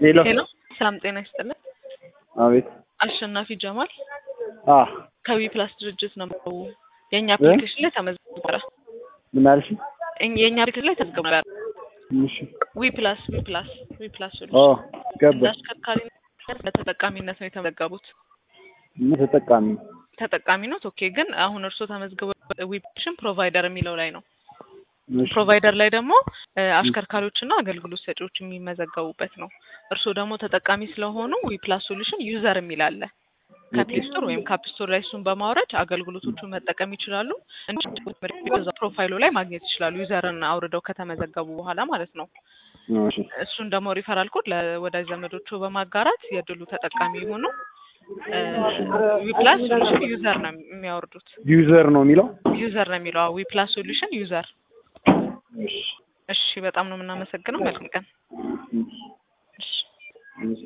ሄሎ ሄሎ ሰላም ጤና ይስጥልን። አቤት አሸናፊ ጀማል አ ከዊ ፕላስ ድርጅት ነው። የእኛ አፕሊኬሽን ላይ ተመዝግቦ ነበረ። ምን አልሽ? እኝ- የእኛ አፕሊኬሽን ላይ ተመዝግቦ ነበረ። እሺ ዊ ፕላስ ዊ ፕላስ ዊ ፕላስ ኦ ሶሉሽን እንደ ገባ አሽከርካሪነት ለተጠቃሚነት ነው የተመዘገቡት። ምን ተጠቃሚ ተጠቃሚ ነው ኦኬ። ግን አሁን እርስዎ ተመዝግበው ዊ ፕላስ ፕሮቫይደር የሚለው ላይ ነው። እሺ ፕሮቫይደር ላይ ደግሞ እ፣ አሽከርካሪዎችና አገልግሎት ሰጪዎች የሚመዘገቡበት ነው። እርስዎ ደግሞ ተጠቃሚ ስለሆኑ ዊ ፕላስ ሶሉሽን ዩዘር የሚል አለ። ከፕሌይ ስቶር ወይም ከአፕ ስቶር ላይ እሱን በማውረድ አገልግሎቶቹን መጠቀም ይችላሉ። እንዲሁም ፕሮፋይሉ ላይ ማግኘት ይችላሉ። ዩዘርን አውርደው ከተመዘገቡ በኋላ ማለት ነው። እሺ እሱን ደግሞ ሪፈራል ኮድ ለወዳጅ ዘመዶቹ በማጋራት የድሉ ተጠቃሚ የሆኑ ዊ ፕላስ ሶሉሽን ዩዘር ነው የሚያወርዱት። ዩዘር ነው የሚለው ዩዘር ነው የሚለው ዊ ፕላስ ሶሉሽን ዩዘር። እሺ እሺ፣ በጣም ነው የምናመሰግነው። መልካም ቀን። እሺ እሺ። እሺ